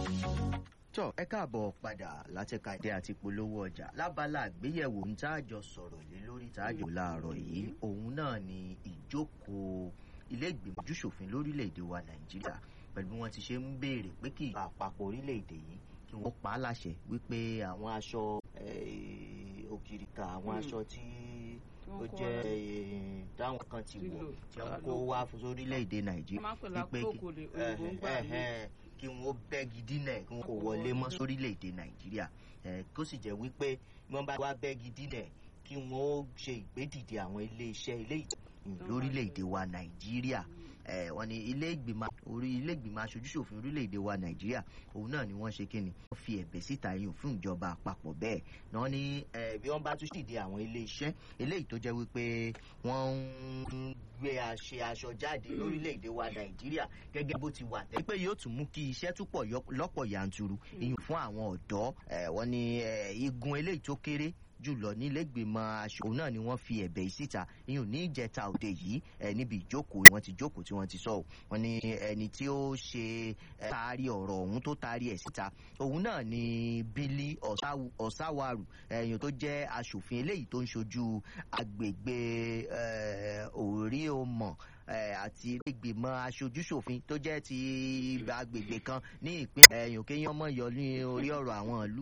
tọ́ ẹ káàbọ̀ padà látẹ̀ka ìdí àti polówó ọjà lábala àgbéyẹ̀wò ń tá àjọ sọ̀rọ̀ lé lórí tá àjọ láàárọ̀ yìí òun náà ni ìjókòó ilé ìgbìmọ̀ ojúṣòfin lórílẹ̀‐èdè wa nàìjíríà pẹ̀lú bí wọ́n ti ṣe ń béèrè pé kí ìjọba àpapọ̀ orílẹ̀‐èdè yìí kí wọ́n pa á láṣẹ wípé àwọn aṣọ òkìrìkà àwọn aṣọ tí ó jẹ́ táwọn kan ti wọ̀ tí wọ́n kó wá fún sórílẹ̀‐èdè nàìjíríà wípé kí wọ́n bẹ́gi dínà kí wọ́n kó wọlé mọ́ sórílẹ̀‐èdè nàìjíríà kó sì jẹ́ wípé wọ́n bá wá bẹ́gi dínà kí wọ́n ṣe ìgbédìde àwọn ilé iṣẹ́ ilé lórílẹ̀‐èdè wa nàìjíríà wọ́n ní ilé ìgbìmọ̀ orí ilé ìgbìmọ̀ aṣojúṣòfin orílẹ̀‐èdè wa nàìjíríà òun náà ni wọ́n ṣe kí ni wọ́n fi ẹ̀bẹ̀ síta yìí fún ìjọba àpapọ̀ bẹ́ẹ̀ náà ní bí wọ́n bá tún ṣìdí àwọn ilé iṣẹ́ eléyìí tó jẹ́ wípé wọ́n ń gbé àṣẹ aṣọ jáde lórílẹ̀‐èdè wa nàìjíríà gẹ́gẹ́ bó ti wà tẹ́ pé yóò tún mú kí iṣẹ́ túpọ̀ lọ́pọ̀ yanturu ìyún fún àwọn ọ̀dọ́ wọ́n ní igun eléyìí tó kéré jùlọ nílẹ̀gbìmọ̀ aṣòwò náà ni wọ́n fi ẹ̀bẹ̀ síta ìyún ní ìjẹta òde yìí ẹ níbi ìjókòó wọ́n ti jókòó tí wọ́n ti sọ wọ́n ní ẹni tí ó ṣe taari ọ̀rọ̀ ọ̀hún tó taari ẹ̀ síta òun náà ni bílí ọ̀sáwárù ẹ̀yìn tó jẹ́ aṣòfin eléyìí tó ń ṣojú agbègbè òrí òmọ̀ àti ìgbìmọ̀ aṣojúṣòfin tó jẹ́ ti agbègbè kan ní ìpínlẹ̀ ẹ̀yìn kéèyàn mọ̀ yọ ní orí ọ̀rọ̀ àwọn ìlú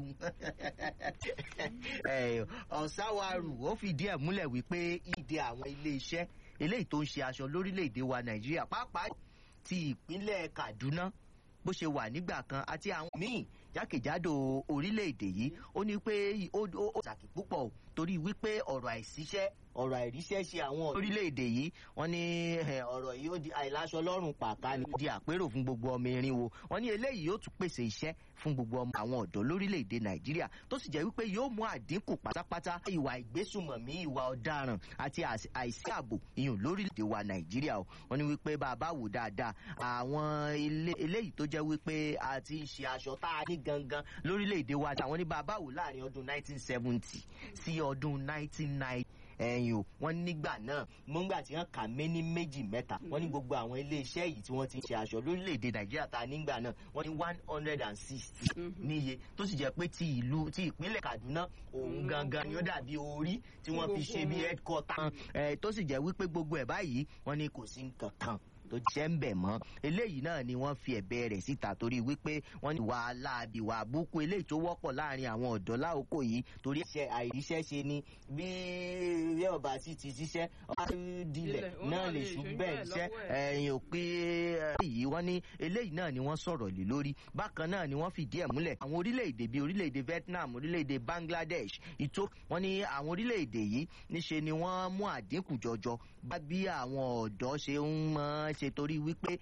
ọ̀sáwárù ó fìdí ẹ̀ múlẹ̀ wípé ìdí àwọn ilé iṣẹ́ eléyìí tó ń ṣe aṣọ lórílẹ̀‐èdè wa nàìjíríà pàápàá ti ìpínlẹ̀ kaduna bó ṣe wà nígbà kan àti àwọn míì jákèjádò orílẹ̀-èdè yìí ó ní pé ó pàtàkì púpọ̀ torí wípé ọ̀rọ̀ àìsíṣẹ́ ọ̀rọ̀ àìríṣẹ́ ṣe àwọn orílẹ̀-èdè yìí wọ́n ní ọ̀rọ̀ yìí ó di àìláṣọ lọ́rùn pàká ni di àpérò fún gbogbo ọmọ irinwó wọ́n ní eléyìí yóò tún pèsè iṣẹ́ fún gbogbo ọmọ àwọn ọ̀dọ́ lórílẹ̀-èdè nàìjíríà tó sì jẹ́ wípé yóò mú àdínkù pátápátá ìwà ìgbésùmọ̀mí ìwà ọ̀daràn àti àìsí ààbò ìyún lórílẹ̀-èdè wa nàìjíríà o wọ́n ní wípé bá a bá wò dáadáa àwọn eléyìí tó jẹ́ wípé a ti ń ṣe aṣọ tá a ní gangan lórílẹ̀-èdè wa àwọn ní bá a bá wò láàrin ọdún 1970 sí ọdún 1990 ẹ̀yìn o wọ́n nígbà náà mọ́ngbà tí wọ́n kà mé ní méjì mẹ́ta wọ́n ní gbogbo àwọn iléeṣẹ́ yìí tí wọ́n ti ń ṣe aṣọ lórílẹ̀‐èdè nàìjíríà ta nígbà náà wọ́n ní one hundred and sixty níye tó sì jẹ́ pé ti ìlú ti ìpínlẹ̀ kaduna òun gangan ni ó dàbí orí tí wọ́n fi ṣe bí headquarter tó sì jẹ́ wípé gbogbo ẹ̀ báyìí wọ́n ní kò sí nǹkan kan tó jẹ́ ń bẹ̀ mọ́ eléyìí náà ni wọ́n fi ẹ̀bẹ̀ rẹ̀ síta torí wípé wọ́n ní wà láàbì wà búkú eléyìí tó wọ́pọ̀ láàrin àwọn ọ̀dọ́ láòkó yìí torí iṣẹ́ àìríṣẹ́ ṣe ni bí ilé ọba sì ti ṣiṣẹ́ ọba dilẹ̀ náà lè ṣú bẹ́ẹ̀ ṣiṣẹ́ ẹ̀yìn òpin yìí wọ́n ní eléyìí náà ni wọ́n sọ̀rọ̀ lé lórí bákan náà ni wọ́n fìdí ẹ̀ múlẹ̀ àwọn orílẹ̀-èdè bíi orílẹ̀-èdè Vietnam orílẹ̀-èdè Bangladesh ìtó wọ́n ní àwọn orílẹ̀-èdè yìí níṣe ni wọ́n mú àdínkù jọjọ bá bí àwọn ọ̀dọ́ ṣe ń mọ́ ṣe torí wípé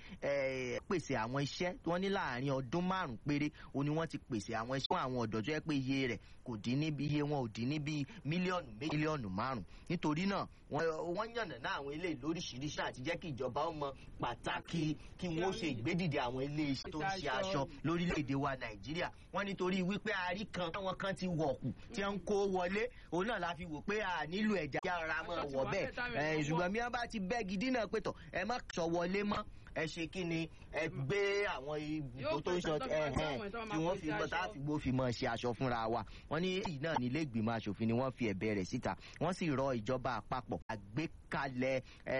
pèsè àwọn iṣẹ́ wọ́n ní láàrin ọdún márùn péré o ni wọ́n ti pèsè àwọn iṣẹ́ fún àwọn ọ̀dọ́ tó yẹ pé iye rẹ̀ kò dín níbi iye wọn ò dín níbi mílíọ̀nù mílíọ̀nù márùn nítorí náà wọ́n yànnà náà àwọn ilé lóríṣiríṣi àti jẹ́ kí ìjọba ó mọ pàtàkì kí wọ́n ṣe ìgbédìde àwọn ilé iṣẹ́ tó ń ṣe aṣọ lórílẹ̀‐èdè wa nàìjíríà wọ́n nítorí wípé àárí kan àwọn kan ti wọ̀kù tí wọ́n ń kó wọlé òun náà la fi wò pé a nílò ẹ̀já yára mọ́ wọ̀ bẹ́ẹ̀ ṣùgbọ́n mi bá ti bẹ́ẹ̀ gidi náà pé tọ̀ ẹ má sọ wọlé mọ́ ẹ ṣe kí ni ẹ gbé àwọn ibùdó tó ń sọ ẹhẹn tí wọ́n fi gbọ́ tá a fi gbó fi mọ̀ ṣe aṣọ fúnra wa wọ́n ní èyí náà ní ilé ìgbìmọ̀ asòfin ni wọ́n fi ẹ̀bẹ̀ rẹ̀ síta wọ́n sì rọ ìjọba àpapọ̀ àgbékalẹ̀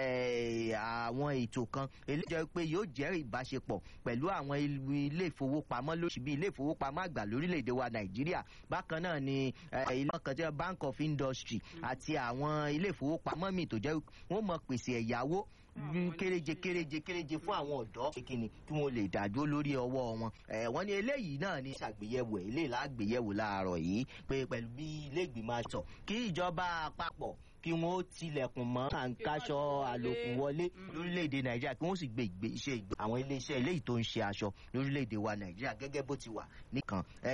àwọn ètò kan eléyìí jẹ́ pé yóò jẹ́ ìbáṣepọ̀ pẹ̀lú àwọn ilé ìfowópamọ́ lóṣù bíi ilé ìfowópamọ́ àgbà lórílẹ̀‐èdè wa nàìjíríà bákan náà ni ilé ọkàn jẹ́ bank of industry àti àwọn ilé ìfowópamọ́ míì tó jẹ́ wọ́n mọ̀ pèsè ẹ̀yáwó kéréje kéréje kéréje fún àwọn ọ̀dọ́ kíni kí wọ́n lè dàdúró lórí ọwọ́ wọn. wọ́n ní eléyìí náà ní ṣàgbéyẹ̀wò eléyìí lágbéyẹ̀wò láàárọ̀ yìí pé pẹ̀lú bí ilé ìgbìmọ̀ aṣọ kí ìjọba àpapọ̀ kí wọ́n ó tilẹ̀kùn mọ́ àǹkáṣọ àlòkù wọlé lórílẹ̀‐èdè nàìjíríà kí wọ́n sì gbé ìgbé iṣẹ́ ìgbé àwọn iléeṣẹ́ eléyìí tó ń ṣe aṣọ lórílẹ̀‐èdè wa nàìjíríà gẹ́gẹ́ bó ti wà nìkan